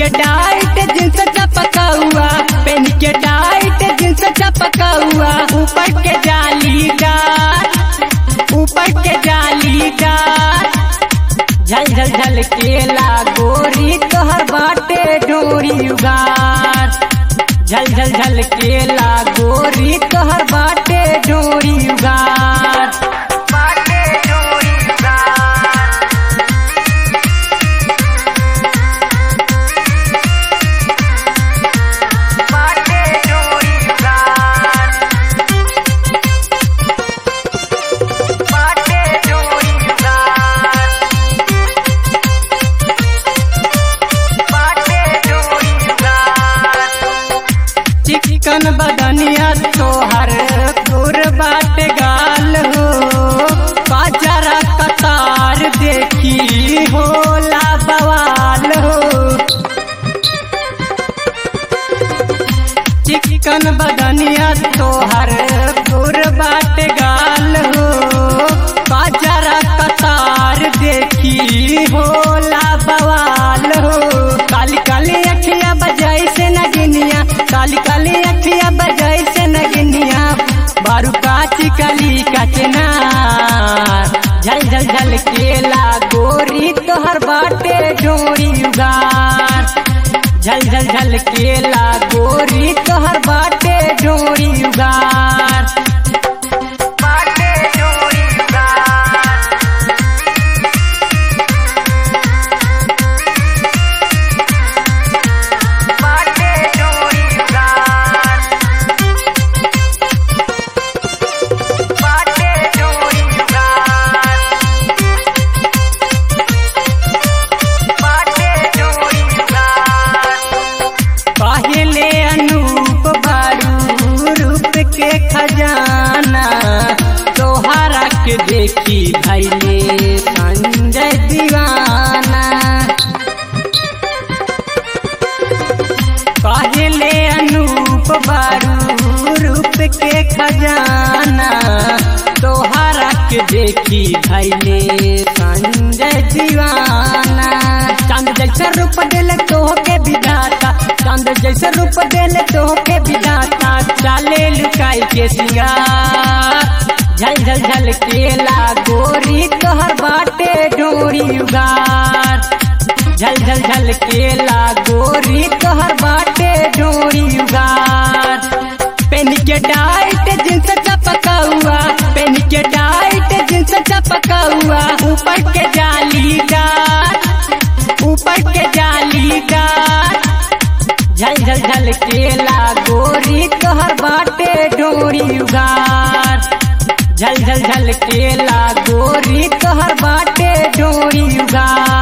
tight jeans चपका हुआ PAN के टाइट जींस चपका हुआ ऊपर के जालीदार ऊपर के जालीदार झल झल झल केला गोरी तोहर बाटे डोरी उगार झल झल झल केला गोरी तोहर बाटे डोरी उगार बाटे डोरी उगार बाटे डोरी उगार बाटे डोरी उगार बाटे डोरी उगार चिकन बदनिया तोहर गोर बाट गाल हो बाजारा कतार देखी होला बवाल हो चिकन बदनिया तोहर गोर बाट गाल हो बाजारा कतार देखी होला बवाल हो काली काली अखिया बजाई से नगिनिया काली काली अखिया बजाई से नगिनिया बारू काची काली कचना झल झल झल केला गोरी तोहर बाटे डोरी उगार झल झल झल केला गोरी तोहर बाटे डोरी उगार बाटे डोरी उगार बाटे डोरी उगार बाटे डोरी उगार बाटे डोरी उगार पहले अनूप बारू रूप के खजाना तोहरा के देखी भैले संजय दीवाना पहले अनूप बारू रूप के खजाना तोहरा के देखी भैले संजय दीवाना चांद जैसे रूप दिल तो के विधाता चांद जैसे रूप दिल तो के विधाता चाले लुकाई के सिंगार झल झल झल केला गोरी तोहर बाटे डोरी उगार झल झल झल केला गोरी तोहर बाटे डोरी उगार पेन के टाइट जींस चपका हुआ पेन के टाइट जींस चपका हुआ ऊपर के जालीदार ऊपर के जालीदार झल झल झल केला गोरी तोहर बाटे डोरी उगार झल झल झल केला गोरी तोहर बाटे डोरी उगार